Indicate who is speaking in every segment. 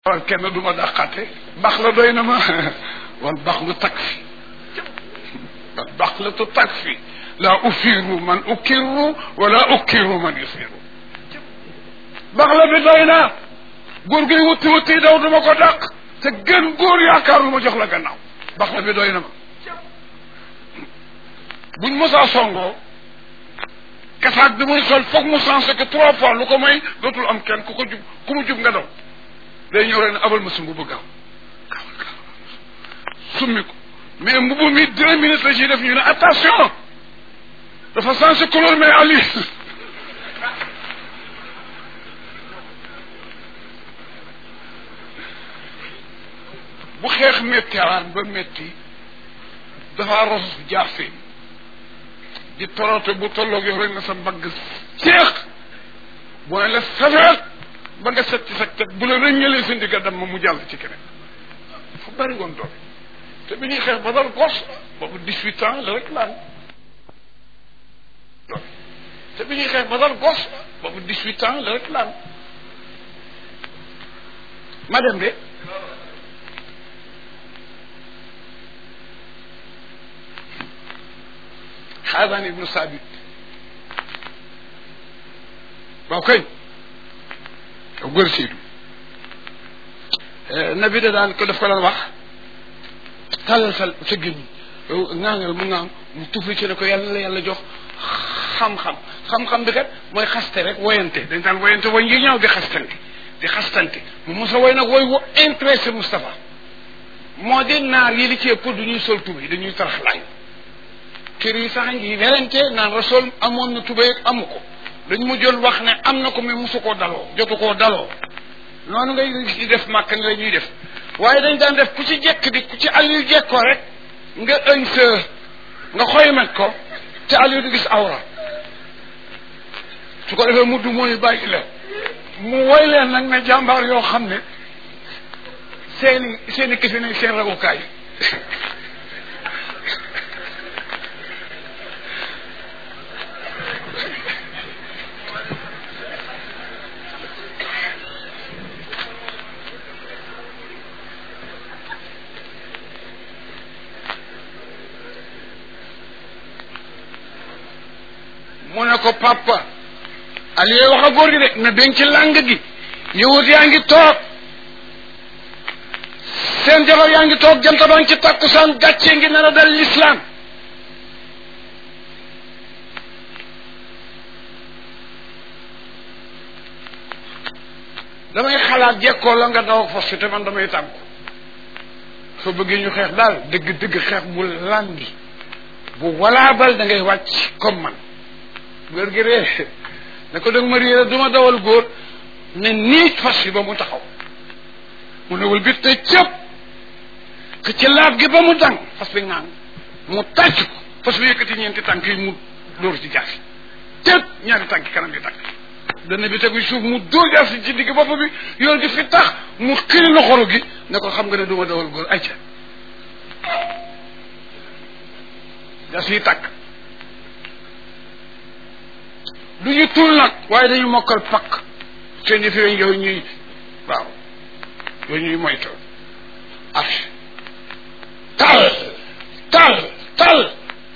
Speaker 1: wal kenn du ma dàqate bax la doy na ma wal bax lu tak fi wal bax la tu tak fi la ufiru man ukiru wala ukiru man yusiru bax la bi doy na góor gi wuti wuti daw du ma ko dàq te gën góor yaakaar lu ma jox la gannaaw bax la bi doy na ma buñ mosaa songoo kasaak bi muy sol foog mu sensé que trois fois lu ko may dootul am kenn ku ko jub ku mu jub nga daw day ñëw rek ne abal ma sa mbubu gaaw gaawal gaaw summi ko mais mbubu mi deux minutes la ciy def ñu ne attention dafa sensé couleur mais ali bu xeex méttiwaan ba métti dafa ros jaafee di torote bu tolloog yow rek na sa mbagg ceex boo ne la safeet ba nga set ci sa teg bu la rëññalee sa ndigga dem ma mu jàll ci keneen fa bëri woon doole te bi ñuy xeex ba dal gos boobu dix-huit ans la rek laan te bi ñuy xeex ba dal gos boobu dix-huit ans la rek laan ma dem de xaadaan ibnu saabit waaw kay yow góor siidu nabi da daan ko daf ko daan wax tàllal sa sa gémmiñ yow ŋaangal mu ŋaang mu tufli ci ne ko yàlla la yàlla jox xam-xam xam-xam bi kat mooy xaste rek woyante dañ daan woyante woy ngi ñaaw di xastante di xastante mu mos a woy nag woy wu intéressé Moustapha moo di naar yi li ci ëpp du ñuy sol tuba yi dañuy tarax laay kër yi sax ngi werante naan rasul amoon na tubéy ak amu ko dañ mu jël wax ne am na ko mais mosu koo daloo jotu koo daloo noonu ngay di def màkk ni la ñuy def waaye dañ daan def ku ci jekk di ku ci Aliou jekkoo rek nga ëñ sa nga xoymet ko te Aliou di gis awra su ko defee mudd mooy bàyyi la mu woy leen nag ne jàmbaar yoo xam ne seeni seeni këfi nañ seen ragukaay mu ne ko papa Aliou wax a góor gi de na denc làng gi yëwut yaa ngi toog seen jabar yaa ngi toog jant baa ngi ci takkusaan gàccee ngi nar a dal lislaam damay xalaat jekkoo la nga daw ak fos te man damay tàggu soo bëggee ñu xeex daal dëgg dëgg xeex bu làngi bu walaabal da ngay wàcc comme man góor gi ree ne ko dëgg ma réera du ma dawal góor ne niij fas yi ba mu taxaw mu newul bit te cëpp que ci laaf gi ba mu dang fas bi ngaan mu tàcc ko fas bi yëkkati ñeenti tànk yi mu dóor ci jaasi cëpp ñaari tànk kanam yi tànk dana bi tegu suuf mu dóor jaasi ci digg bopp bi yoon di fi tax mu xiri loxoro gi ne ko xam nga ne du ma dawal góor ayca jaasi yi tàkk du ñu tuul nag waaye dañu mokkal pakk seen yëf yooyu yooyu ñuy waaw yooyu ñuy moytu arche tal tal tal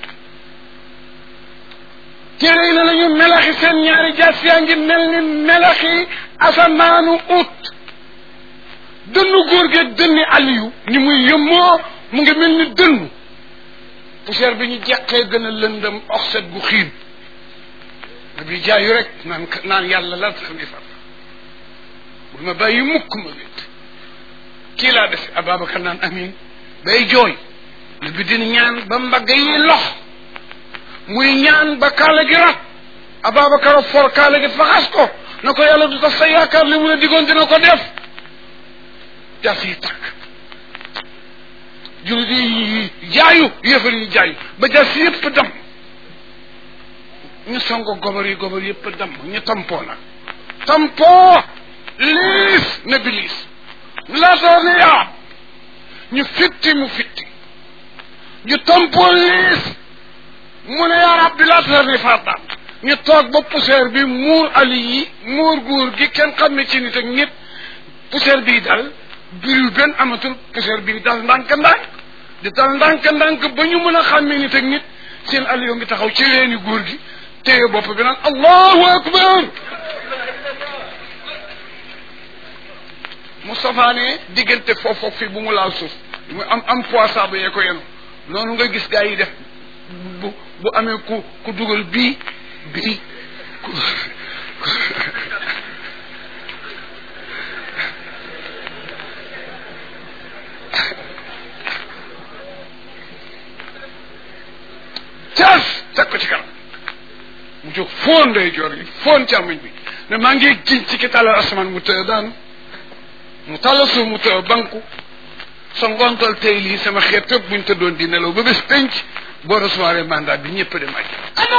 Speaker 1: téere yi ne nañu melaxi seen ñaari jaas yaa ngi mel ni melaxi asamaanu ut dënnu góor gi dënni aliyu ni muy yëmmoo mu ngi mel ni dënnu poussière bi ñu jeqee gën a lëndëm oxset gu xiin na bi jaayu rek naan naan yàlla la tax ni far bul ma bàyyi mukk ma wét kii laa def Ababacar naan amin bay jooy na bi din ñaan ba mbagg yi lox muy ñaan ba kaala gi rat Ababacar for kaala gi faxas ko na ko yàlla du tax sa yaakaar li mu la digoon dina ko def jas yi tàkk jullit yi jaayu yëfar yi jaayu ba jas yëpp dem ñu songo gobar yi gobar yëpp dem ñu tampoo nag tampoo liis ne bi liis laatoor ne yaa ñu fitti mu fitti ñu tampoo liis mu ne yaa rabbi laatoor ne fardaan ñu toog ba poussière bi muur ali yi muur guur gi kenn xam ne ci nit ak nit poussière bii dal biriw benn amatul keseer bi di dal ndànk-ndànk di dal ndànk-ndànk ba ñu mën a xàmmee nit ak nit seen aliyo ngi taxaw ci weeni góor gi téye bopp bi naan allahu akbar Moustapha ne diggante foofu fii bu mu laal suuf mu am am poids saabu yee ko yenu noonu nga gis gaa yi def bu bu amee ku ku dugal bii bii ku caas teg ko ci kanam mu jóg foon ndey joor gi foon càmmoñ bi ne maa ngi giñ ci ki tàllal asamaan mu tëye daanu mu tàllal suuf mu tëye banku sa ngontal tey lii sama xeet tëb buñ tëddoon di nelaw ba bés penc boo recevoir mandat bi ñëpp dem aj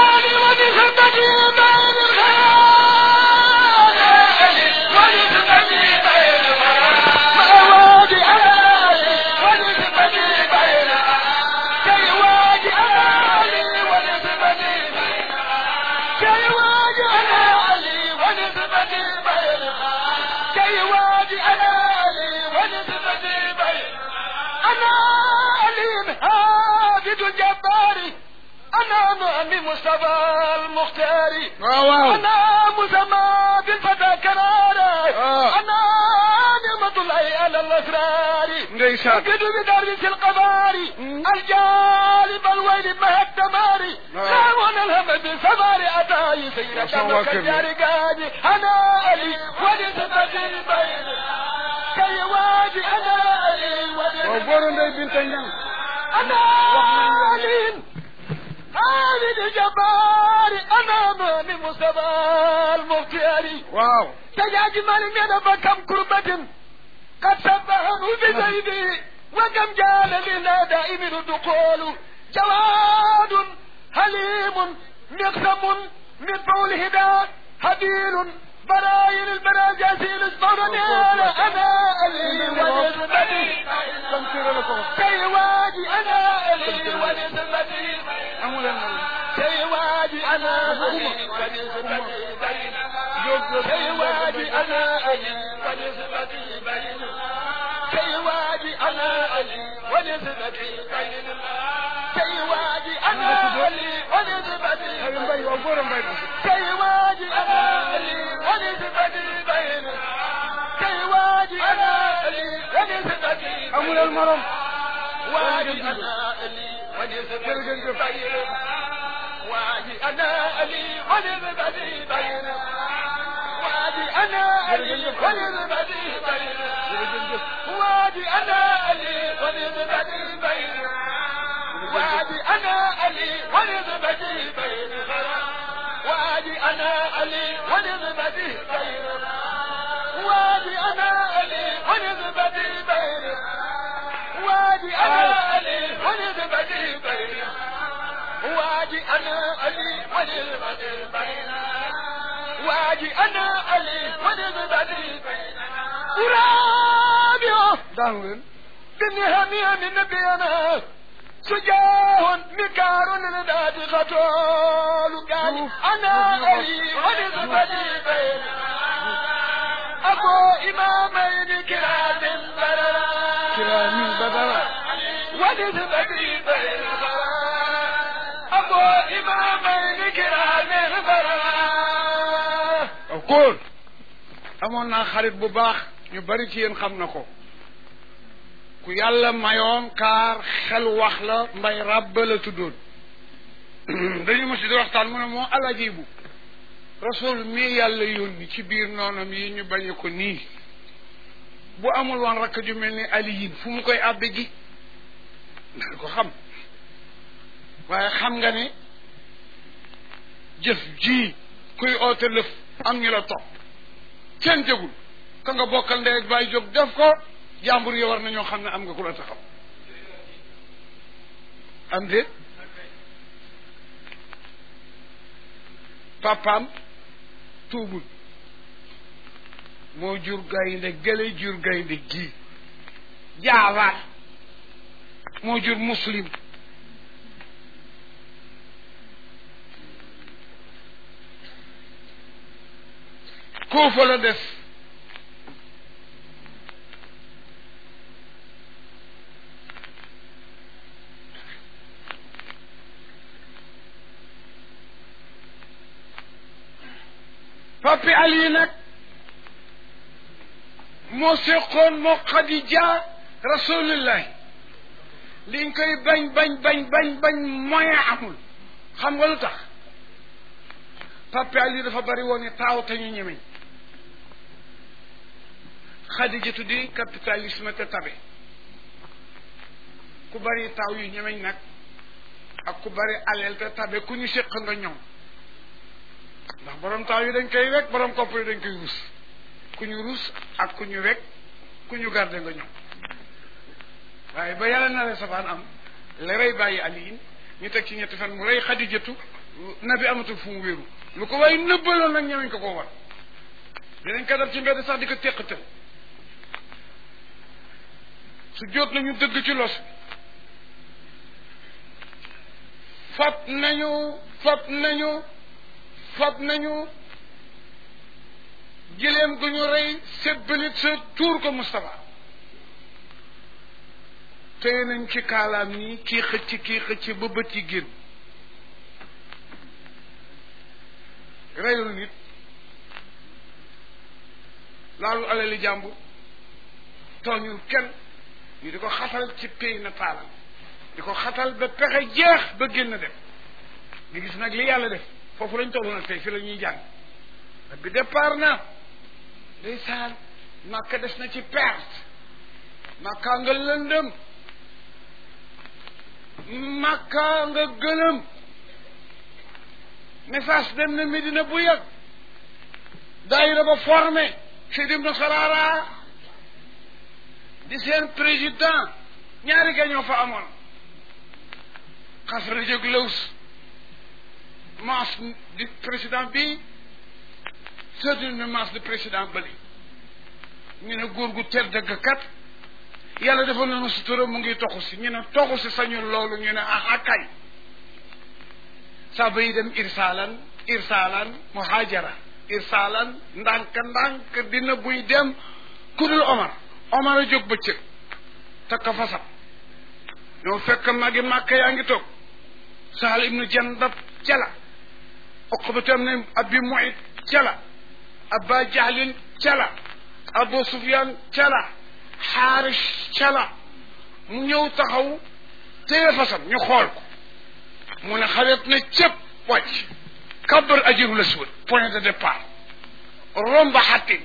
Speaker 2: مصطفى المختاري
Speaker 1: waaw waaw
Speaker 2: انا مسمى بالفتى كراري
Speaker 1: آه.
Speaker 2: انا نعمة الله على الاسرار
Speaker 1: ndeysaan
Speaker 2: اجد بدرس القماري الجالب الويل مه الدماري
Speaker 1: آه.
Speaker 2: خامون الهم بالسمار اتاي سيرة
Speaker 1: ما شاء الله
Speaker 2: دمك
Speaker 1: كبير.
Speaker 2: الجارقاني انا علي ولسبتي بين كي واجي انا علي
Speaker 1: waaw
Speaker 2: ولسبتي
Speaker 1: booro ndey binta ñang
Speaker 2: انا علي خالد الجبار انا من مصطفى المختاري
Speaker 1: waaw
Speaker 2: تجاج مالك انا بكم كربة قد سبهم بزيدي وكم جال لنا دائم الدخول جواد حليم مقسم من طول هدى هديل براين البراجاسين اسمرني انا انا الي ونسبتي كي واجي انا الي ونسبتي
Speaker 1: amuleen na
Speaker 2: كي واجي انا الي ونسبتي كي واجي انا الي ونسبتي كي واجي انا الي ونسبتي كي واجي انا الي ونسبتي
Speaker 1: ay mbay waaw booro mbay na
Speaker 2: كي واجي انا الي ونسبتي بين كي واجي انا الي ونسبتي
Speaker 1: amuleen morom
Speaker 2: واجي انا الي ونسبتي بين واجي انا الي ونسبتي بين واجي انا الي ونسبتي بين واجي انا الي ونسبتي بين واجي انا الي ونسبتي بين وادي انا علي ونسبتي بين وادي انا علي ونسبتي بين وادي انا علي ونسبتي بين وادي انا علي ونسبتي بين وادي انا علي ونسبتي بين ورابيو
Speaker 1: daanu leen
Speaker 2: بالنهامية من نبينا سجاه مكار للذات خطول قال انا علي ونسبتي بين ابو امامين كرام بررا
Speaker 1: kiraamin badara
Speaker 2: ونسبتي بين ابو امامين كرام بررا
Speaker 1: of course amoon naa xarit bu baax ñu bari ci yéen xam na ko ku yàlla mayoon kaar xel wax la mbay ràbba la tuddoon dañu mos di waxtaan mu ne moo alajibu rasul mii yàlla yónni ci biir noonam yi ñu bañe ko nii bu amul woon rakk ju mel ni aliyin fu mu koy àbbe ji nga ko xam waaye xam nga ne jëf ji kuy oote lëf am ñu la topp kenn jëgul ka nga bokkal ndey ak baay jóg def ko jàmbur yi war nañoo xam ne am nga ku la taxaw am déet papaam tuubul moo jur gaynde gële jur gaynde gii jaawaat moo jur muslim kuufa la des papi Ali nag moo seqoon moo Xadija rasulillahi liñ koy bañ bañ bañ bañ bañ moyen amul xam nga lu tax papi Ali dafa bari woon ni taaw te ñu ñemeñ Xadijatu di capitalisme te tabe ku bari taaw yu ñemeñ nag ak ku bari aleel te tabe ku ñu séq nga ñoom ndax borom taaw yi dañ koy wekk borom kopp yi dañ koy ruus ku ñu ruus ak ku ñu wekk ku ñu garde nga ñoom waaye ba yàlla na la safaan am la rey bàyyi aliin ñu teg ci ñetti fan mu rey xadijatu nabi amatul fu mu wéeru lu ko waaye nëbbaloon nag ñemeñ ko koo war dinañ ko def ci mbedd sax di ko téqatal su jot nañu dëgg ci los fab nañu fab nañu fab nañu gileem gu ñu rey sebbalit sa tuur ko Moustapha téye nañ ci kaalaam nii kii xëcc kii xëcc ba bët yi génn reyul nit laalu alali jàmbur tooñul kenn ñu di ko xatal ci pay na taalal di ko xatal ba pexe jeex ba génn dem nga gis nag li yàlla def foofu lañ toll nag tey fi la ñuy jàng bi départ na ndeysaan màkka des na ci perte màkka nga lëndëm màkka nga gëlëm message dem na Medina bu yàgg daayira ba formé Seydi Ibnu Xaraara di seen président ñaari ga ñoo fa amoon xasra jóg lëws maas di président bi seetlu ne maas di président bëli ñu ne góor gu tedd dëgg kat yàlla defoon na sutura mu ngi toxu si ñu ne toxu si sañu loolu ñu ne ah kay saaba yi dem irsaalan irsaalan muhaajara irsaalan ndànk ndànk dina buy dem ku dul Omar Omar a jóg bëccëg takka fasam ñoo fekk magi màkk yaa ngi toog Sahal ibnu Jandab cala Uqbatam ne Abi Mu'ayt cala Aba Jahlin cala Abu Sufyan cala Xaaris cala mu ñëw taxaw téye fasam ñu xool ko mu ne xaret na cëpp wàcc kabar ajirul aswad point de départ romba xattin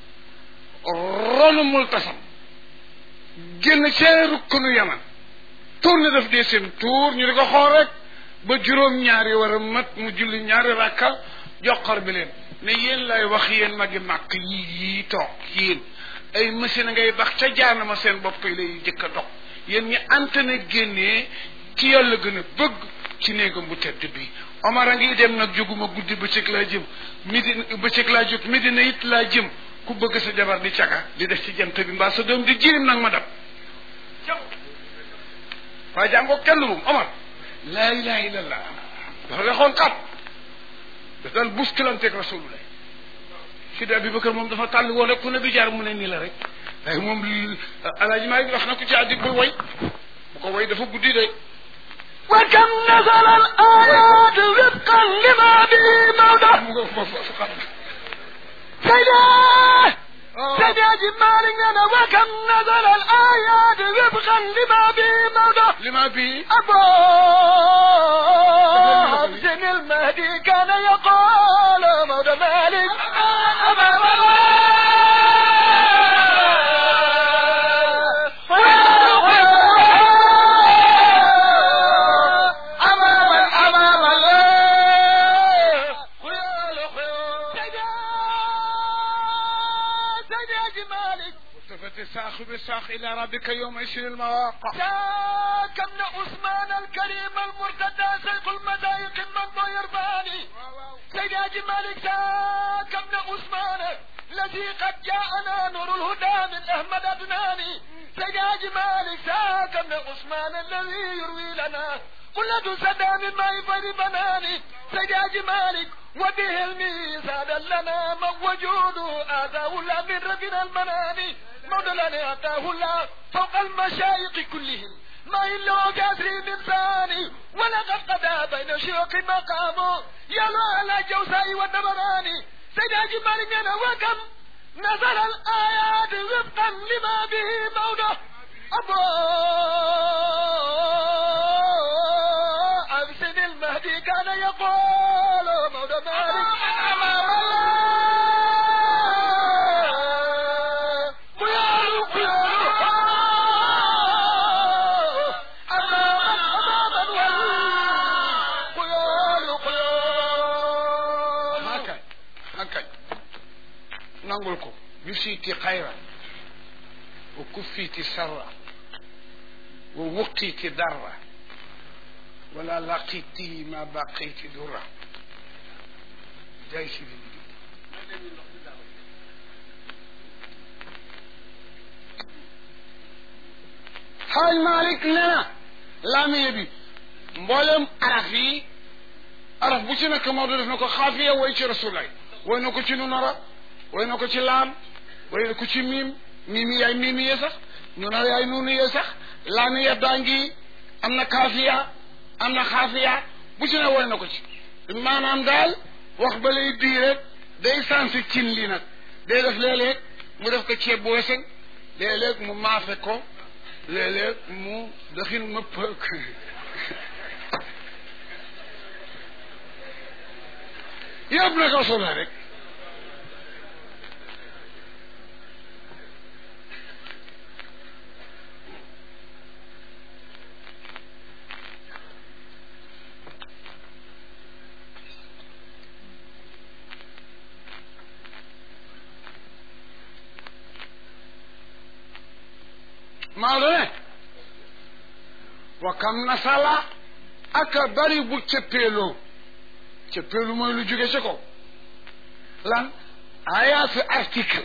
Speaker 1: ronu multasam génn cee rukkunu yaman tourné def deuxième tour ñu di ko xool rek ba juróom ñaari war a mat mu julli ñaari rakka joxar bi leen ne yéen lay wax yéen magi màkk yii yii toog yéen ay machine ngay bax ca jaanama seen bopp yi lay jëkk a dox yéen ñi antenne génnee ci yàlla gën a bëgg ci néegam bu tedd bi Omar a ngi dem nag jóguma guddi bëccëg laa jëm midi bëccëg laa jóg Medina it laa jëm ku bëgg sa jabar di caga di def ci jant bi mbaa sa doom di jirim nag ma dab waaye jàngoo kenn moom Omar laa ilaha illallah dafa lexoon xat daf daan buskilanteeg rasulullah Sidi Abubakar moom dafa tàll woon rek ku ne bi jaar mu ne nii la rek waaye moom alaaji maa ngi wax na ko ci addi bu way bu ko way dafa guddi de
Speaker 2: وكم نزل الآيات وفقا لما به موضع
Speaker 1: mu nga foofu fu xam
Speaker 2: سيدا سيدا جمال لنا وكم نزل الآيات وفقا لما به موضع
Speaker 1: li ma bii
Speaker 2: أبو عبد المهدي كان يقول مولى مالك
Speaker 1: والتفت الساق بالساق الى ربك يوم يشير المواقع
Speaker 2: ذاك ابن عثمان الكريم المرتدى سيف المزايق من يرباني سيد حاج مالك ذاك ابن عثمان الذي قد جاءنا نور الهدى من احمد ادناني سيد حاج مالك ذاك ابن عثمان الذي يروي لنا قلة سدى من ماء فيض بناني سيد حاج مالك وبه الميزان لنا من وجوده آتاه الله من ربنا المناني مولانا آتاه الله فوق المشايخ كلهم ما إلا كاسر من ثاني ولقد قضى بين شيوخ مقامه يلو على الجوساء والنبراني سيد حاج مالك أنا وكم نزل الآيات وفقا لما به موضع أبو أبسد المهدي كان يقول موضع مالك قيال قيال أماما أماما قيال قيال
Speaker 1: hakañ hakañ nangul ko bi siiti xayra wa kuffiiti sarra wa wuqiiti darra wala laqiti ma baqiti durra jay si di xaaj Malik nee na laamiye bi mboolem araf yi araf bu ci nekk Maodo def na ko xaafiya way ci rasulay way na ko ci nunara way na ko ci laam way na ko ci miim miim yi yaay miim yee sax nunara yaay nunu yee sax laamiya daa ngi am na kaafiya am na xaafiya bu ci ne way na ko ci maanaam daal wax ba lay dii rek day sansi cin li nag day def léeg-léeg mu def ko ceeb bu weseñ léeg-léeg mu maafe ko léeg-léeg mu daxin ma pëk yëpp na ko solo rek Maodo ne wa kam nasala aka bari bu cëppeeloo cëppeelu mooy lu jóge ci ko lan ayaatu article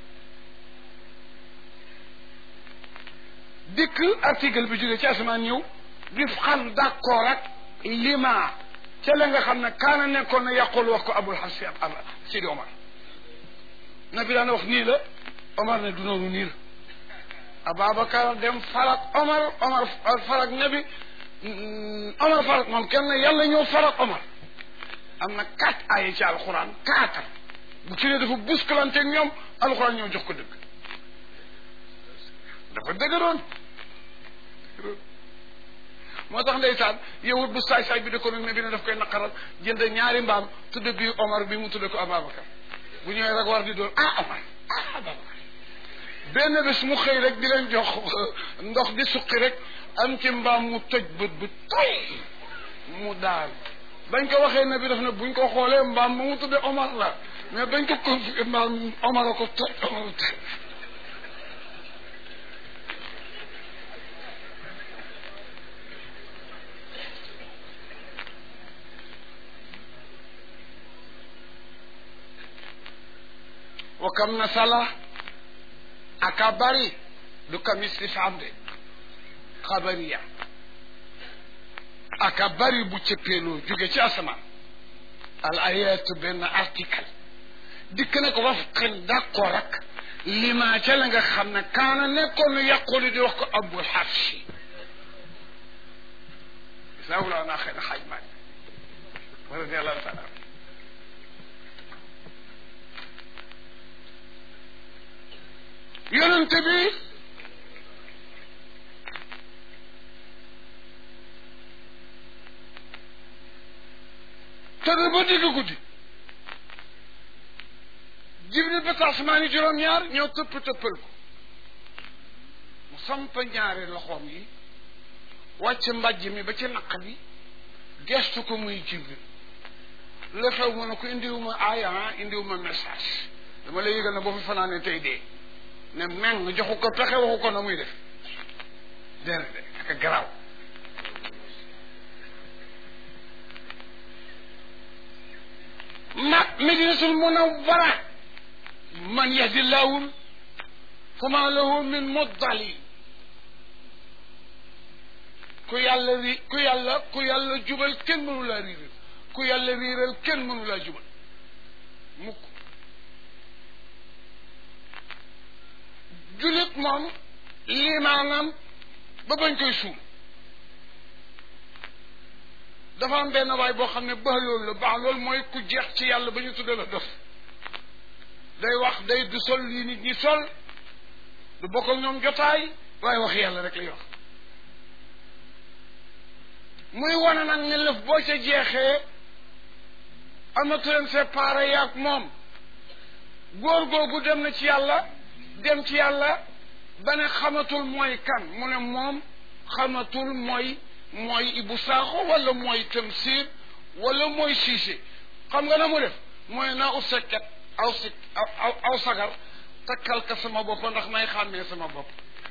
Speaker 1: dikk article bi jóge ci asamaan ñëw dif xam d'accord ak lima ca la nga xam ne kaana nekkoon na yàqul wax ko abul xas ab sidi omar na bi daan wax nii la omar ne du noonu nii la ababacar dem farak omar omar farak nabi omar farak moom kenn yàlla ñëw farak omar am na quatre ay ci alxuraan quatre bu ci ne dafa buskalante ak ñoom alxuraan ñoo jox ko dëgg dafa dëgëroon moo tax ndeysaan yowut bu saay saay bi da ko ne bi ne daf koy naqaral jënd ñaari mbaam tudde bi omar bi mu tudde ko ababacar bu ñëwee rek war di doon ah omar ah ababacar benn bés mu xëy rek di leen jox ndox di suqi rek am ci mbaam mu toj bët bu toy mu daal bañ ko waxee ne bi daf ne buñ ko xoolee mbaam ma mu tudde Omar la mais bañ ko confié mbaam Omar a ko toj Omar toj wa kam na sala aka bari du kam istifham de xabariya aka bari bu cëppeeloo jóge ci asamaan al ayatu benn article dikk na ko wafqan d'accord ak lima ca la nga xam ne kaana nekkoon nu yàqulu di wax ko abul xafsi isawulaa naa xëy na xaaj maaj wa radiallahu taala yonente bi tëdd ba digg guddi jibril ba tasmaan yi juróom-ñaar ñoo tëpp tëppal ko mu samp ñaari loxoom yi wàcc mbàjj mi ba ci naq bi gestu ko muy jibril la xew mu ne ko indiwuma aaya indiwuma message dama lay yëgal na boo fi fanaane tey dee ne meng joxu ko pexe waxu ko na muy def déedéet de ak garaaw ma medinatul munawwara man yahdi llaahu fama lahu min muddali ku yàlla ri ku yàlla ku yàlla jubal kenn mënu laa riiral ku yàlla riiral kenn mënu laa jubal mukk julit moom limaanam ba bañ koy suul dafa am benn waay boo xam ne baax loolu la baax loolu mooy ku jeex ci yàlla ba ñu tudde la dof day wax day du sol lii nit ñi sol du bokk ak ñoom jotaay waaye wax yàlla rek lay wax muy wane nag ne lëf boo ca jeexee amatu leen séparé yaag moom góor googu dem na ci yàlla dem ci yàlla ba ne xamatul mooy kan mu ne moom xamatul mooy mooy Ibou Sakho wala mooy Tamsir wala mooy Cissé xam nga na mu def mooy naa ut sekket aw si aw aw sagar takkal ka sama bopp ndax may xàmmee sama bopp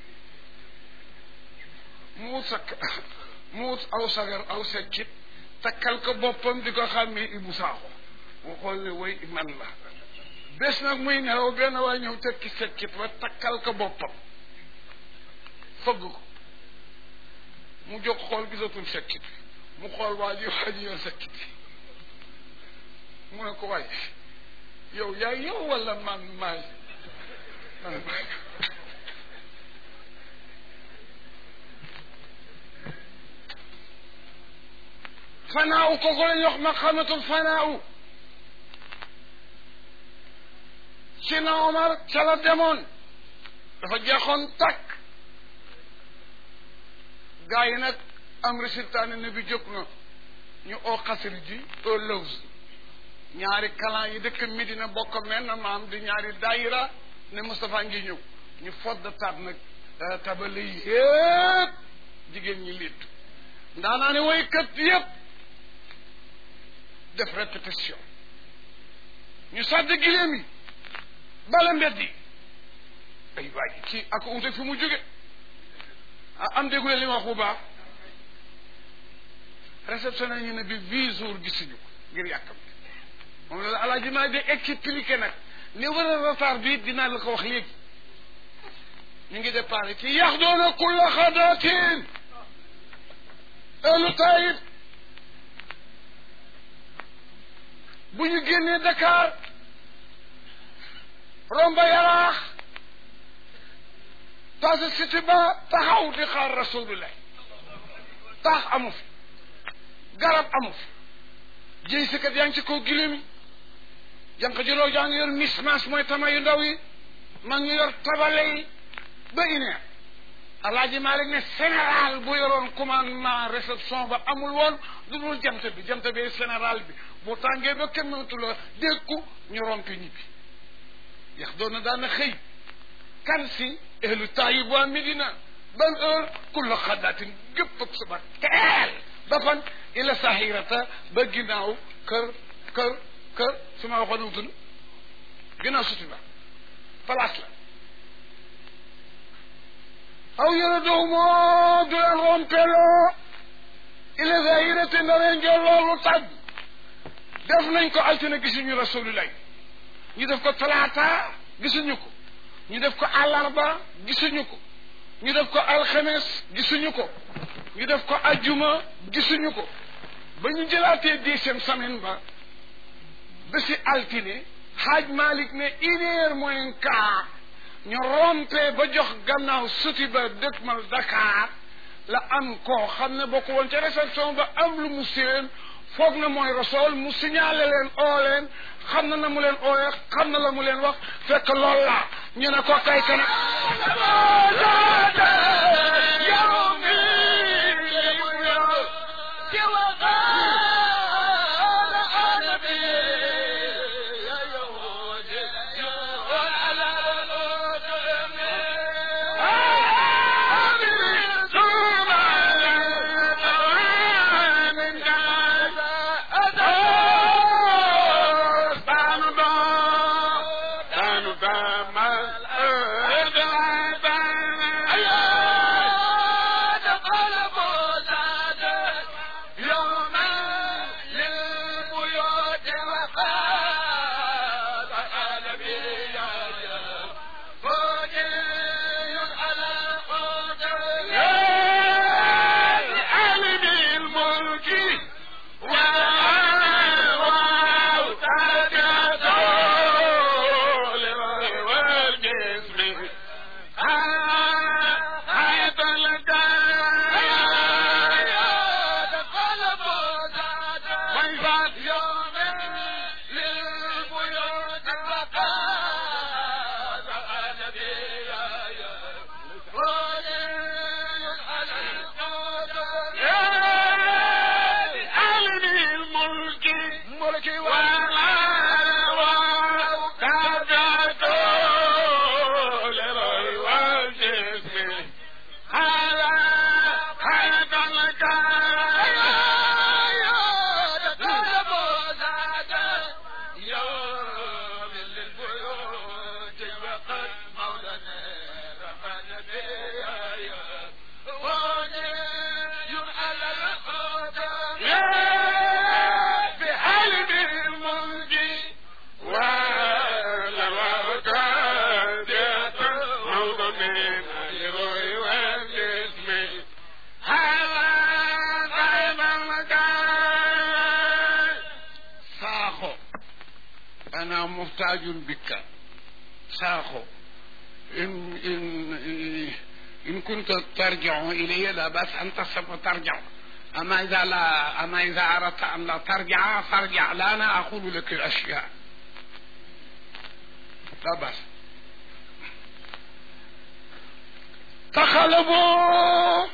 Speaker 1: mu ut sakk mu ut aw sagar aw sekkit takkal ko boppam di ko xàmmee Ibou Sakho mu xool ne way man la bés nag muy nelaw benn waay ñëw tekki sekkit ba takkal ko boppam fëgg ko mu jóg xool gisatul sekkit mu xool waa ji waa ji yor sekkit mu ne ko waay yow yaay yow wala man maay man maay fanaaw kooku la ñuy wax ma xamatul fanaaw ci na Omar ca la demoon dafa jeexoon takk gaa yi nag am résultat ne bi jóg na ñu oo xasri ji au Lawz ñaari kalan yi dëkk Medina bokk mel na maam di ñaari daayira ne Moustapha ngi ñëw ñu fodd taat nag tabale yi yépp jigéen ñi liitu ndaanaa ne woykat yépp def répétition ñu sàdd giléem yi bala mbedd yi ay waay ci ak unte fi mu jóge ah am déggulee li ma wax bu baax réceptionné ñu ne bi huit jours gisuñu ko ngir yàkkam moom la alaaji maa di expliqué nag li war a retard bi dinaa la ko wax léegi ñu ngi départ ci yax doona kulla xadaatin elu tayib bu ñu génnee Dakar romba yaraax tase cité ba taxaw di xaar rasulullah taax amu fi garab amu fi jëy sikat yaa ngi ci kaw giléem yi jànq jiloo jaa ngi yor mismas mooy tama yu ndaw yi ma ngi yor tabale yi ba ineer alaaji Malik ne général bu yoroon commandement réception ba amul woon du dul jant bi jant bi général bi bu tàngee ba kenn mënatu la dékku ñu rompi ñibbi yax doon na daana xëy kan si ehlu taayib waa Medina ban heure kulla xadaatin gépp ak suba teel ba fan ila sahirata ba ginnaaw kër kër kër su ma waxoon wutul ginnaaw suti ba place la aw yëre dow moo du leen rompeloo ila sahirata ndaree ngeen loolu tàgg def nañ ko altine gisuñu rasulullah ñu def ko talaata gisuñu ko ñu def ko àllarba gisuñu ko ñu def ko alxames gisuñu ko ñu def ko ajjuma gisuñu ko ba ñu jëlaatee dixième semaine ba ba si altine xaaj Malik ne une heure moins quart ñu rompee ba jox gannaaw suti ba dëkkmal Dakar la am koo xam ne bokk woon ca réception ba am lu mu séen foog na mooy rasool mu signalé leen oo leen xam na na mu leen ooyee xam na la mu leen wax fekk lool la ñu ne ko kay kana ana muhtajun bika saaxo in in in kunta tarjiu ilayya la bas an tasaba tarjiu ama ida la ama ida aradta an la tarjia farja la ana aqulu laka al ashya la bas taxalaboo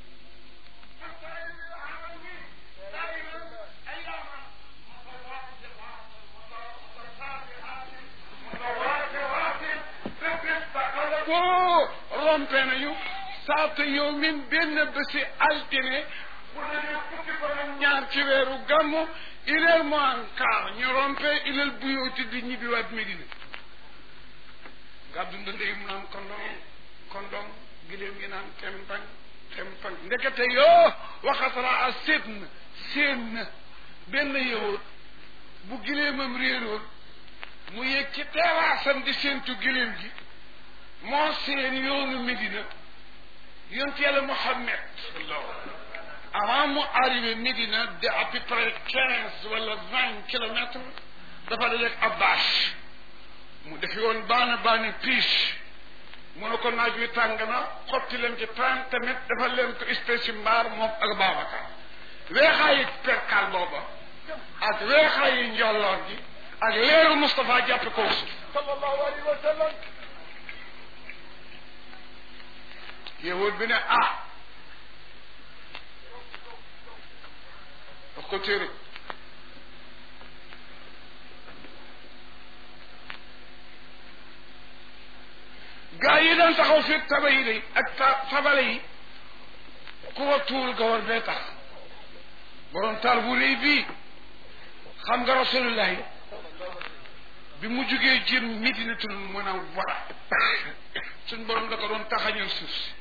Speaker 1: boo rompe nañu saata yow min benn bési altine bu dee fukki fan ak ñaar ci weeru gàmmu ileel mo en quart ñu rompe ileel buyooti di ñibbiwaat Medina gàddu ndënde yi mu naan kondong kondong giléem gi naan tempañ tempañ ndekete yoo waxatara a séet na séen na benn yëwoot bu giléemam réeroon mu yëg ci teeraasam di séentu giléem gi moo seen yoonu Médina yonent yàlla Muhammad avant mu arrivé Médina de à peu près quinze wala vingt kilomètres dafa dajeeg Abbas mu defi woon baana baani piche mu ne ko naaj wi tàng na xotti leen ci trente mètres dafa leen ko espèce mbaar moom ak Babacar weexaayi perkal booba ak weexaayi njolloor gi ak leeru Moustapha jàppe ko suuf
Speaker 2: sallallahu alayhi wa sallam
Speaker 1: yowóot bi ne ah daf ko téere gaa yi daan taxaw fi taba yi day ak ta tabale yi ku ko tuul gawar bee tax borom taar bu réy bii xam nga rasulullahi bi mu jugee jëm Medinatul Munawwara suñ borom da ko doon taxañal suuf si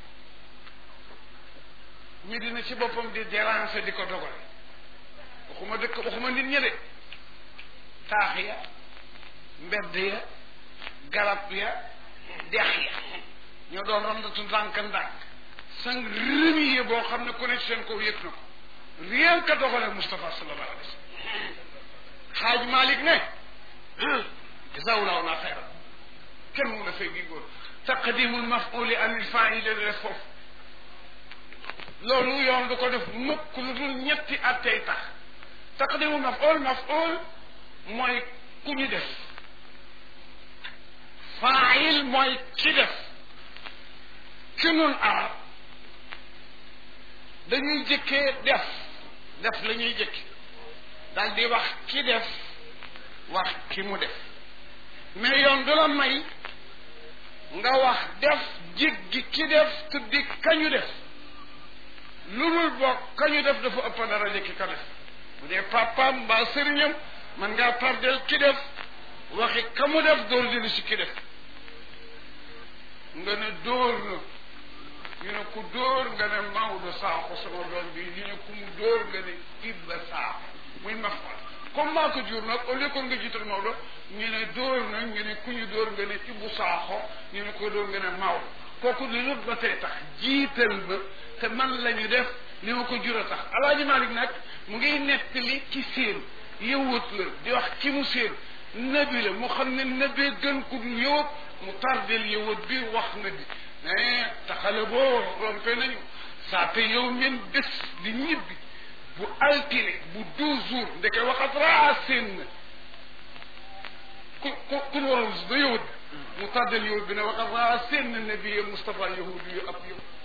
Speaker 1: Medina ci boppam di déranger di ko dogal waxuma dëkk waxuma nit ña de taax ya mbedd ya garab ya dex ya ñoo doon rondatu ndànk ndànk sang rëmiye boo xam ne ku ne seen kaw yëg na ko rien que dogale Moustapha sallallahu alayhi wa sallam xaaj Malick ne jazawullahu na xayra kenn mu la fay gi góor taqdimul mafuli anil faili la def foofu loolu yoon du ko def mukk lu dul ñetti attey tax taqdimul maful maful mooy ku ñu def fail mooy ki def ci nun arab dañuy jëkkee def def la ñuy jëkke daal di wax ki def wax ki mu def mais yoon du la may nga wax def jéggi ki def tuddi kañu def lu dul bokk kañu def dafa ëpp daraja ki ka def bu dee papaam mbaa sëriñam man ngaa tardel ki def waxi ka mu def door jëli si ki def nga ne dóor na ñu ne ku dóor nga ne Maodo Sakho sama doom bi ñu ne ku mu dóor nga ne Ibba Sakho muy mafal comme maa ko jur nag au lieu que nga jiital Maodo ñu ne dóor na ñu ne ku ñu dóor nga ne Ibbu Sakho ñu ne ko dóor nga ne Maodo kooku li lut ba tey tax jiital ba te man la ñu def li ma ko jur a tax alaaji Malik nag mu ngi nettali ci séen yëwut la di wax ki mu séen nabi la mu xam ne nabee gën ku dul yëwut mu tardel yëwut bi wax na bi mais taxale boo rompe nañu saa te yow min bés di ñibbi bu altine bu douze jours ndeke waxat raa seen na ku ku ku waroon ba yëwut mu tardel yëwut bi ne waxat raa seen na nabi Mustafa yahudi yu ab yow